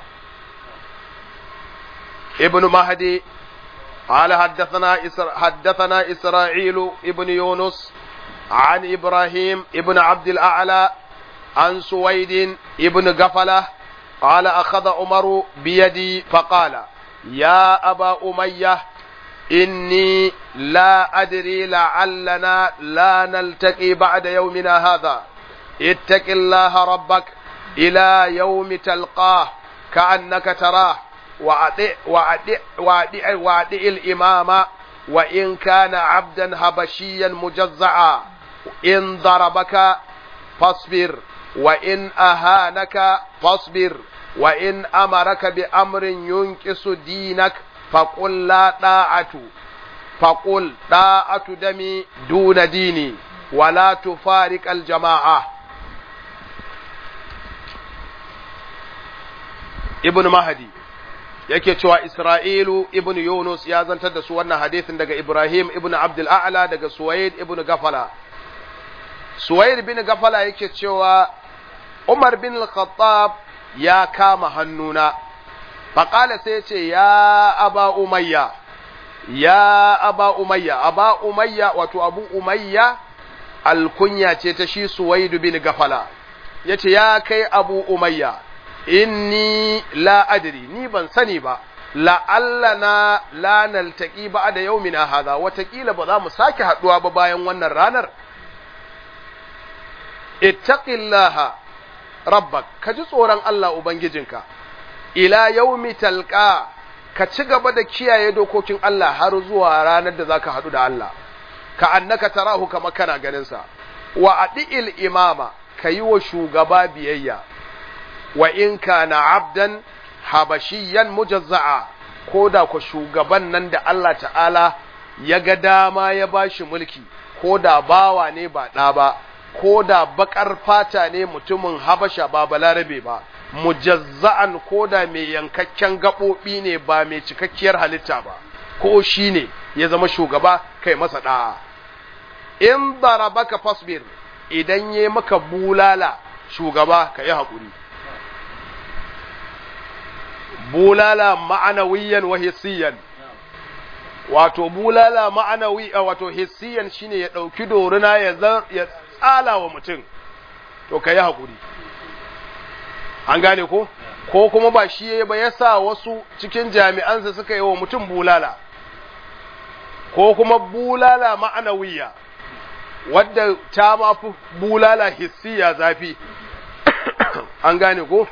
ibnu mahdi قال حدثنا إسر حدثنا إسرائيل ابن يونس عن إبراهيم ابن عبد الأعلى عن سويد ابن قفلة قال أخذ عمر بيدي فقال يا أبا أمية إني لا أدري لعلنا لا نلتقي بعد يومنا هذا اتق الله ربك إلى يوم تلقاه كأنك تراه وأطع وأطع وأطع وأطع الإمام وإن كان عبدا حبشيا مجزعا إن ضربك فاصبر وإن أهانك فاصبر وإن أمرك بأمر ينكس دينك فقل لا طاعة فقل طاعة دمي دون ديني ولا تفارق الجماعة ابن مهدي yake cewa Isra'ilu ibn Yunus ya zantar da su wannan hadisin daga Ibrahim ibn Abdul A'la daga Suwaid ibn Gafala. Suwaid bin Gafala yake cewa Umar bin Al-Khattab ya kama hannuna, faƙala sai ce, Ya aba Umayya, ya aba Umayya, aba Umayya wato abu Umayya alkunya ce ta shi Suwaid bin Gafala, ya ce, Ya kai abu Umayya, inni la adri ni ban sani ba la'allana la naltaqi ba'da yawmina hadha watakila ba za mu sake haduwa ba bayan wannan ranar ittaqillaha rabbak ka ji tsoron Allah ubangijinka ila yawmi talqa ka ci gaba da kiyaye dokokin Allah har zuwa ranar da zaka hadu da Allah ka annaka tarahu kama kana ganin sa wa adil imama kayi wa shugaba biyayya wa in kana abdan habashiyan mujazza'a ko da ku shugaban nan da Allah ta'ala ya ga dama ya bashi mulki ko da bawa ne ba ɗa ba ko da bakar fata ne mutumin habasha ba balarabe ba mujazza'an ko da mai yankakken gaɓoɓi ne ba mai cikakkiyar halitta ba ko shi ne ya zama shugaba kai masa ɗa'a in darabaka fasbir idan ya maka bulala shugaba ka yi haƙuri bulala ma'anawiyan wa hissiyan wato bulala ma'anawi wato hissiyan shine ya ɗauki doruna ya ya tsala wa mutum to ka yi haƙuri an gane ko ko kuma ba shi ba ya sa wasu cikin jami'ansa suka yi wa mutum bulala ko kuma bulala ma'anawiya wadda ta mafi bulala hissiya zafi an gane ko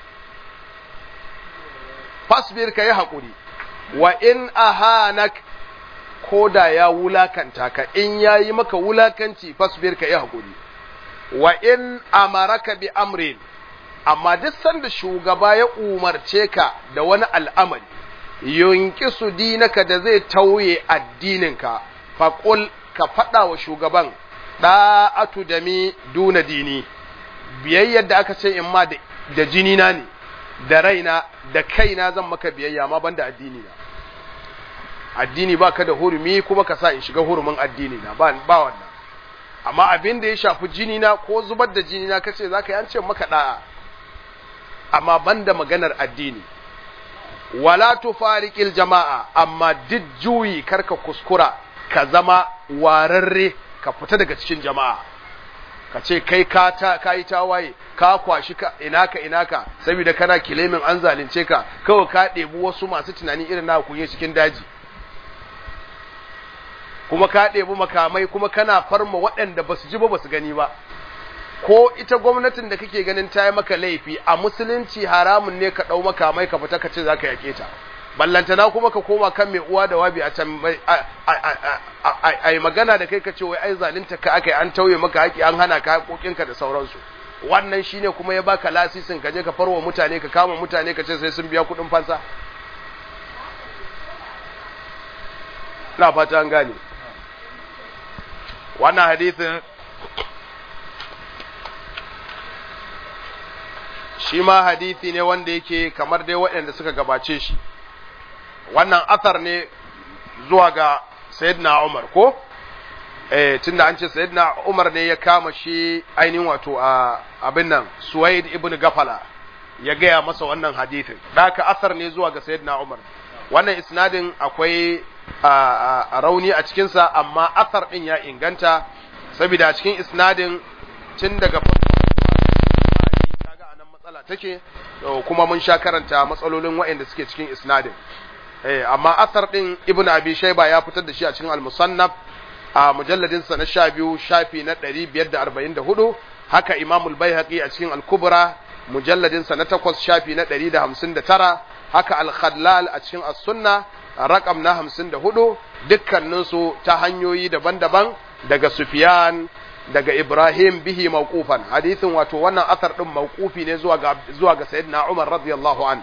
fasbir ka yi haƙuri wa in ahanak ko da ya wulakanta ka in ya yi maka wulakanci fasbir ka yi haƙuri wa in amaraka bi amrin amma duk sanda shugaba ya umarce ka da wani al'amari yunkisu dinaka da zai tauye addininka faƙul ka faɗa wa shugaban ɗa'atu da mi duna dini biyayyar da aka ce in ma da jini na ne da raina da kaina zan maka biyayya ma banda addini na addini ba ka da hurumi kuma ka sa in shiga hurumin addini na ba wannan amma abin da ya shafi jini na ko zubar da jini na kace zaka yi an ce maka da'a amma banda maganar addini wala tufariqil jama'a amma duk juyi karka kuskura ka zama wararre ka fita daga cikin jama'a ka ce kai ka ta kai tawaye ka kwashi ka ina ka ina ka saboda kana kilemin an zalunce ka kawai ka ɗebi wasu masu tunani irin na kunye cikin daji kuma ka ɗebi makamai kuma kana farma waɗanda ba su ji ba ba su gani ba ko ita gwamnatin da kake ganin ta yi maka laifi a musulunci haramun ne ka ɗau makamai ka fita ka ce za ka yaƙe ta ballantana kuma ka koma kan mai uwa da wabi a can a yi magana da kai ka ce wai ai zalunta ka aka yi an tauye maka haƙi an hana ka haƙoƙinka da sauransu wannan shine kuma ya baka lasisin ka je ka farwa mutane ka kama mutane ka ce sai sun biya kuɗin fansa na fata an gane wannan hadithin shi ma hadithi ne wanda yake kamar dai waɗanda suka gabace shi wannan athar ne zuwa ga sayyidina Umar ko eh tunda an ce sayyidina Umar ne ya kama shi ainihin wato a abin nan Suwaid ibn Gafala ya gaya masa wannan hadithin daka athar ne zuwa ga sayyidina Umar wannan isnadin akwai a rauni a cikinsa amma athar ɗin ya inganta saboda cikin isnadin tun daga kaga anan matsala take kuma mun sha karanta matsalolin waɗanda suke cikin isnadin eh amma athar ɗin ibnu abi shayba ya fitar da shi a cikin al-musannaf a mujalladin sa na 12 shafi na 544 haka imamul baihaqi a cikin al-kubra mujalladin sa na 8 shafi na 159 haka al-khallal a cikin as-sunna rakam na hamsin da hudu dukkaninsu ta hanyoyi daban-daban daga Sufyan daga Ibrahim bihi mawqufan hadithin wato wannan asar din mawqufi ne zuwa ga zuwa ga sayyidina Umar radiyallahu an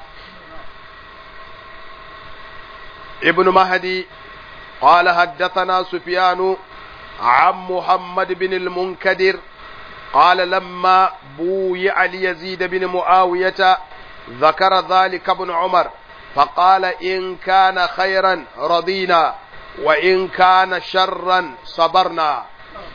Ibn Mahdi قال حدثنا سفيان عن محمد بن المنكدر قال لما بويع ليزيد بن معاوية ذكر ذلك ابن عمر فقال إن كان خيرا رضينا وإن كان شرا صبرنا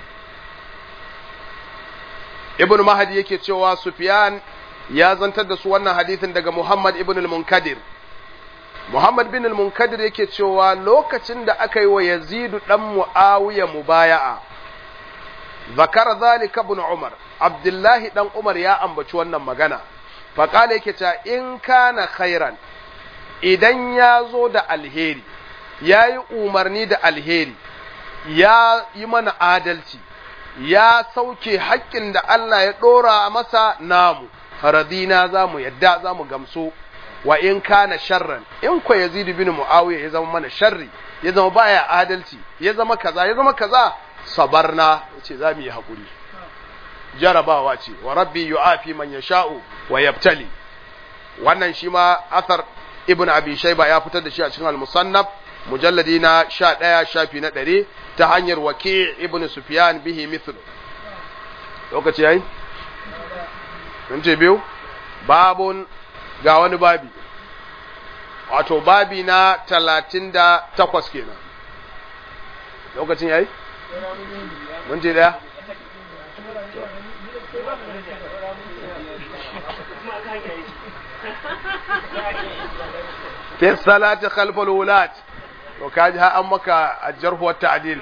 ابن مهدي yake cewa Sufyan ya zantar da su wannan hadisin daga Muhammad ibn al-Munkadir Muhammad bin al-Munkadir yake cewa lokacin da aka yi wa Yazid dan Muawiya mubaya'a zakara zalika ibn Umar Abdullahi dan Umar ya ambaci wannan magana faqala yake cewa in kana khairan idan ya zo da alheri, ya yi umarni da alheri, ya yi mana adalci, ya sauke haƙƙin da Allah ya ɗora masa namu, radina za mu yadda za mu gamsu, wa in kana sharran, in kwa Yazidu bin Mu'awiya ya zama mana sharri, ya zama baya adalci, ya zama kaza, ya zama kaza, sabarna, ya ce za mu yi haƙuri. Jarabawa ce, wa rabbi yu'afi man yasha'u wa yabtali. Wannan shi ma asar ibn abi shayba ya fitar da shi a cikin al-musannaf mujalladi na 11 shafi na 100 ta hanyar waki' ibn sufyan bihi mithlu lokaci yayi mun ce biyu babun ga wani babi wato babi na 38 kenan lokacin yayi mun ce daya في الصلاة خلف الولاة وكاجها أمك الجرح والتعديل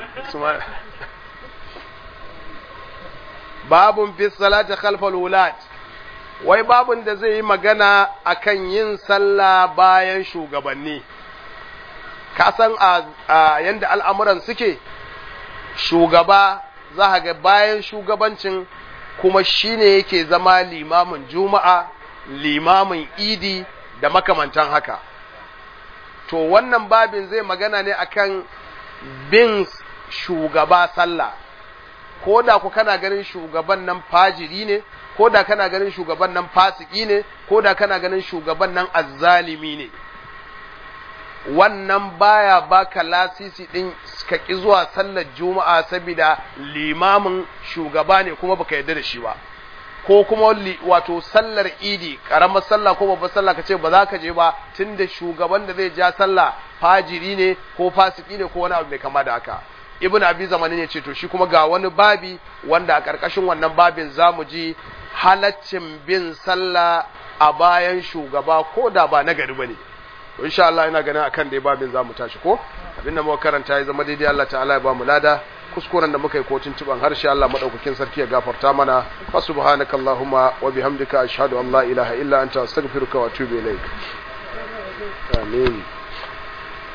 باب في الصلاة خلف الولاة wai babun da zai yi magana akan yin sallah bayan shugabanni ka san a yanda al'amuran suke shugaba za ga bayan shugabancin kuma shine yake zama limamin juma'a limamin idi da makamantan haka to wannan babin zai magana ne akan bin shugaba sallah ko da ku kana ganin shugaban nan fajiri ne ko da kana ganin shugaban nan fasiki ne ko da kana ganin shugaban nan azzalimi ne wannan baya baka lasisi din ka ki zuwa sallar juma'a saboda limamin shugaba ne kuma baka yarda da shi ba ko kuma wato sallar idi karamar sallah ko babbar sallah kace ba za ka je ba tunda shugaban da zai ja sallah fajiri ne ko fasiki ne ko wani abu mai kama da haka ibn abi zamani ne ce to shi kuma ga wani babi wanda a karkashin wannan babin zamu ji halaccin bin sallah a bayan shugaba ko da ba nagari bane insha Allah ina ganin akan dai babin zamu tashi ko abinda muka karanta ya zama daidai Allah ta'ala ya ba mu lada kuskuren da muka yi ko tuntuban harshe Allah madaukakin sarki ya gafarta mana fa subhanakallahumma wa bihamdika ashhadu an la ilaha illa anta astaghfiruka wa atubu ilaik amin